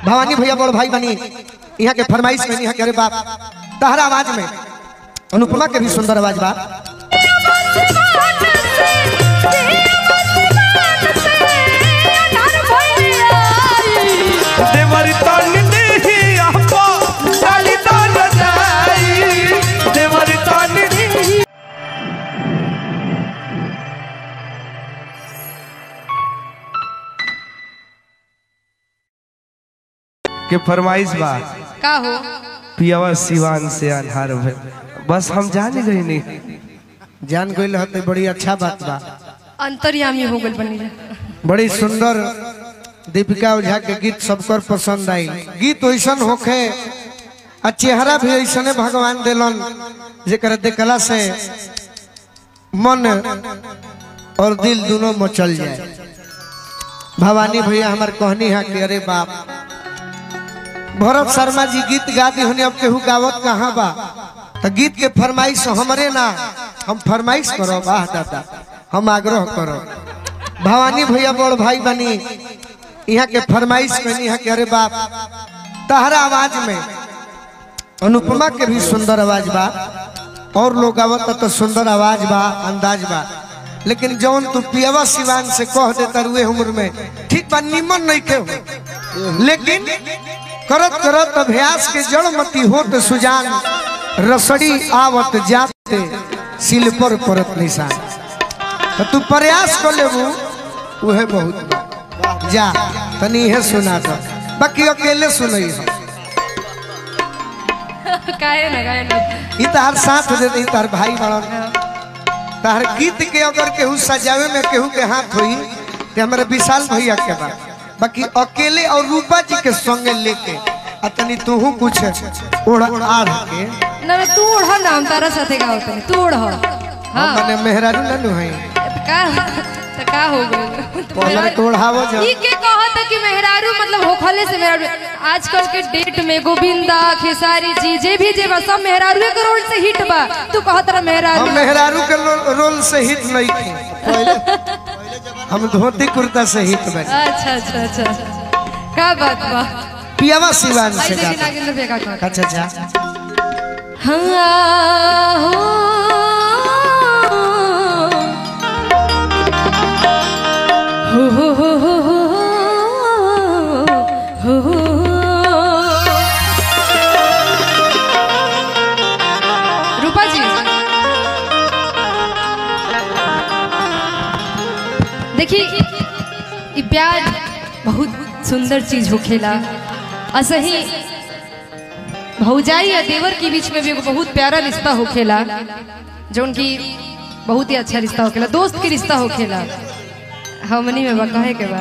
भवानी भैया बड़ भाई बनी यहाँ के फरमाइश में यहाँ के अरे बाप तहरा आवाज में अनुपमा के भी सुंदर आवाज बा देवर तन देही आपा डाली दान जाई देवर तन देही के फरमाइश बा का हो पियावा सिवान से आधार भइल बस हम जाने गई नहीं जान गई रहते बड़ी अच्छा बात बा अंतर्यामी हो गल बनी जा बड़ी सुंदर दीपिका ओझा के गीत सबकर पसंद आई गीत वैसन होखे आ चेहरा भी ऐसने भगवान दिलन जेकर देखला से मन और दिल दोनों मचल जाए भवानी भैया हमार कहनी है कि अरे बाप भरत शर्मा जी गीत गा दी हनी अब केहू गावत कहाँ बा तो गीत के फरमाइश हमरे ना हम फरमाइश करो वाह दादा हम आग्रह करो भवानी भैया बड़ भाई बनी यहाँ के फरमाइश कहनी है कि अरे बाप तहरा आवाज में अनुपमा के भी सुंदर आवाज बा और लोग आवत तो सुंदर आवाज बा अंदाज बा लेकिन जौन तू पियावा सिवान से कह देता रुए उम्र में ठीक बा निमन नहीं के हो लेकिन करत करत अभ्यास के जड़मती होत सुजान रसड़ी आवत जाते सिल पर परत निशान तो तू प्रयास कर लेबू उहे बहुत बा। जा तनी इहे सुना दो बाकी अकेले सुनई हो काहे ना काहे ना ई तार साथ दे दी तार भाई बड़न तार गीत के अगर केहू सजावे में केहू के हाथ होई ते हमारे विशाल भैया के बा बाकी अकेले और रूपा जी के संगे लेके आ तनी तूहू कुछ ओढ़ आढ़ के ना ना, तू ओढ़ ना हम तारा साथे गाओ तनी तू ओढ़ हम हाँ मने मेहरारू ननु है का तो का हो गइल पहले तो ओढ़ावो जा ई के कहत कि मेहरारू मतलब होखले से मेहरारू आजकल के डेट में गोविंदा खेसारी जी जे भी जे बा सब मेहरारू के रोल से हिट बा तू कहत रहा मेहरारू हम मेहरारू के रो- रोल से हिट नहीं थे हम धोती कुर्ता से हिट बने अच्छा अच्छा अच्छा अच्छा। का बात बा पियावा सिवान भाई से देखी गाता नागेंद्र भैया का कहत अच्छा अच्छा हाँ हो हो हो हो हो हो हो रूपा जी देखिए ई प्यार बहुत सुंदर चीज होखेला असही भौजाई या देवर के बीच में भी एगो बहुत प्यारा रिश्ता होखेला जौन की बहुत ही अच्छा रिश्ता होखेला दोस्त के रिश्ता होखेला हमनी में बा कहे के बा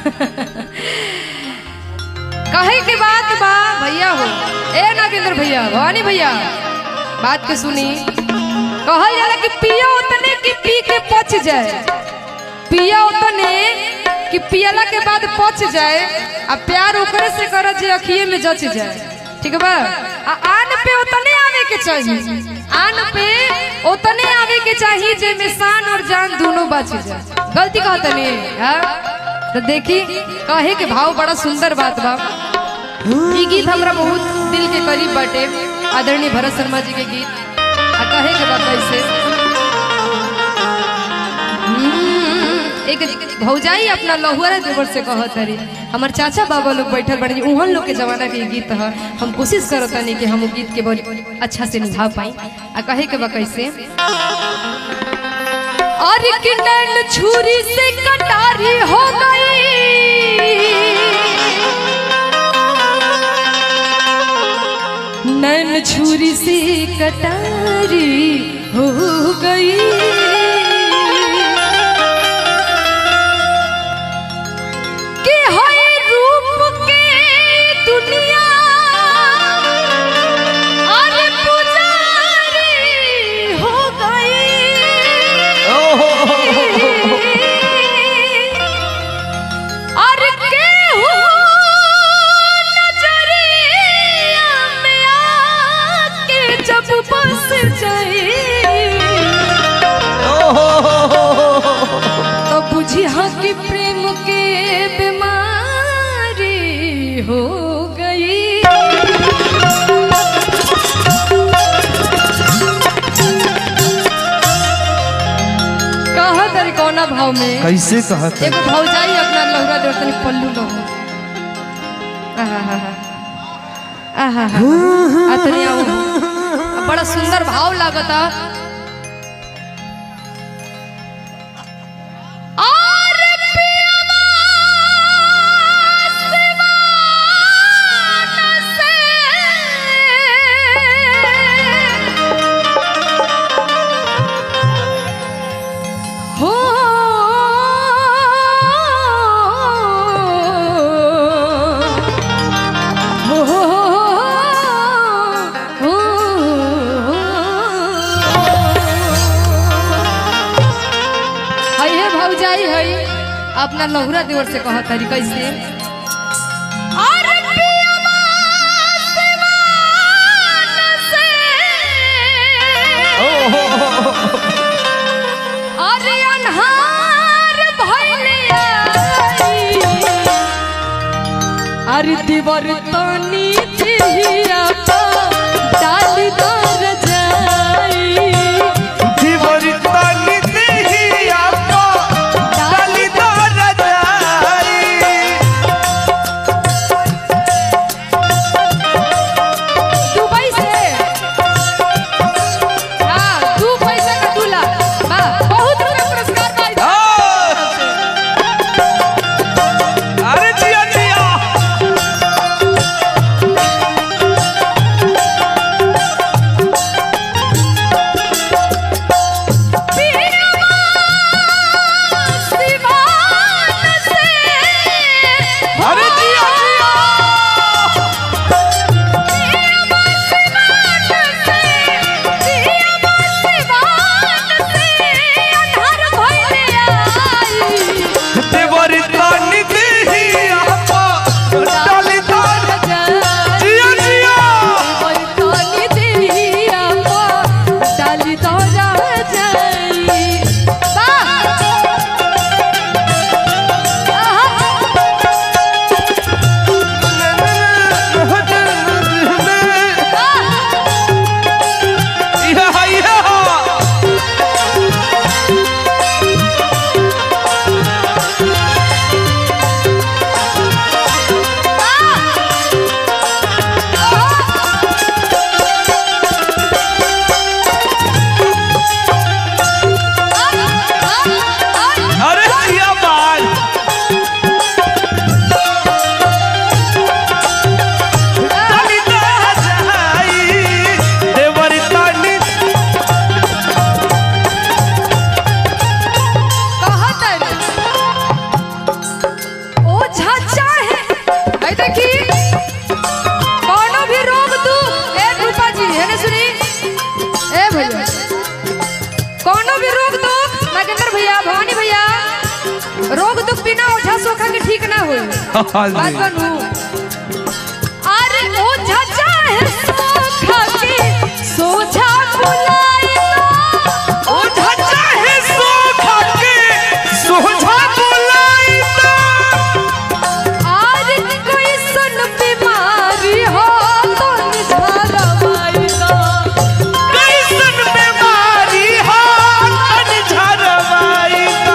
कहे के बात बा भैया हो ए नागेंद्र भैया भवानी भैया बात के सुनी कहल जाला कि पिया उतने कि पी के पच जाए पिया उतने कि पियला के बाद पच जाए आ प्यार ओकरे से कर जे अखिए में जच जाए ठीक बा आ आन पे उतने आवे के चाहिए आन पे उतने आवे के चाहिए जे में शान और जान दोनों बच जाए गलती कहत नहीं हाँ तो देखी कहे के भाव बड़ा सुंदर बात बा ई गीत हमरा बहुत दिल के करीब बाटे आदरणीय भरत शर्मा जी के गीत आ कहे के बात कैसे हम्म, एक भौजाई अपना लहुअरा देवर से कहत हरी हमार चाचा बाबा लोग बैठल बड़े उहन लोग के जमाना के ई गीत ह हम कोशिश करत नहीं कि हम उ गीत के बड़ी अच्छा से निभा पाई आ कहे के बा कैसे और कि नैन छुरी से कटारी हो गई नैन छुरी से कटारी हो गई कि होए रूप के दुनिया और पुजारी हो गई और केहू नजरिया में आके जब बस जाए तो बुझी हाँ कि प्रेम के बीमारी हो कौना भाव में कैसे कहत एगो भौजाई अपना लहुरा देव तनी पल्लू लहु आहा आहा अतनी आओ बड़ा सुंदर भाव लागता और पियवा सिवान से हो हई है भौजाई हई अपना लहुरा देवर से कहा तारी कैसे अरे पियवा सिवान से अरे अन्हार भइले आई। अरे दिवर तनी चिहिया पा डाली दर जाई दुबई से हाँ दू पैसा का दूल्हा वाह बहुत रुपया पुरस्कार पाई अरे जिया जिया सिवान से अरे जिया जिया देवर तानी दिहिया पा डाली दर जिया जिया इहा इहा अरे जिया बाल डाली दर जाई देवर तानी ओ झाचा है आई देखी कौनो भी रोग तू ए रूपा जी है ना सुनी ए भैया कौनो भी रोग दो नागेंद्र भैया भवानी भैया रोग दुख बिना ओझा सोखा के ठीक ना हो बात बनू अरे ओ झाचा है सोखा के सोझा बुलाई ओ धज्जा है सोखा के सोझा बुलाई आज कोई सन बीमारी हो तो निझरवाई दो कैसन बीमारी हो तन झरवाई का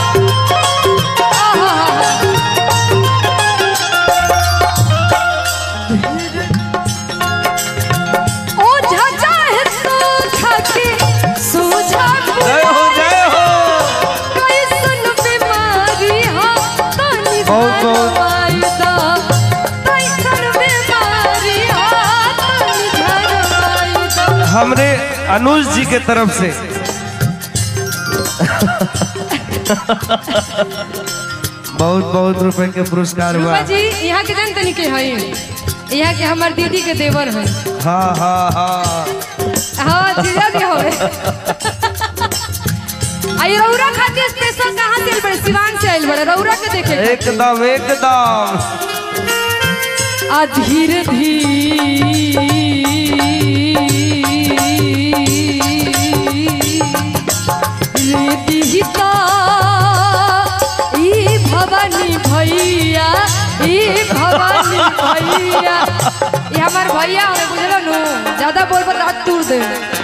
ओ झाचा है तो खाके सूझा जय हो जय हो कोई सन बीमारी हो तो बहुत, बहुत। निझरवाई दो कोई सन बीमारी हो तो निझरवाई दो हमरे अनुज जी के तरफ से बहुत बहुत रुपए के पुरस्कार हुआ रूपा जी यहाँ के जन तनी के हई यहाँ के हमार दीदी के देवर हई हाँ हाँ हाँ हाँ जीजा जी होवे आई रौरा खातिर स्पेशल कहाँ से आइल बड़े सिवान से आइल बड़े रौरा के देखे एकदम एकदम आ धीरे धीरे दिहिता ई भवानी भैया ई भवानी भैया ये हमार भैया हमें बुझलो नु ज्यादा बोल पर रात तूर दे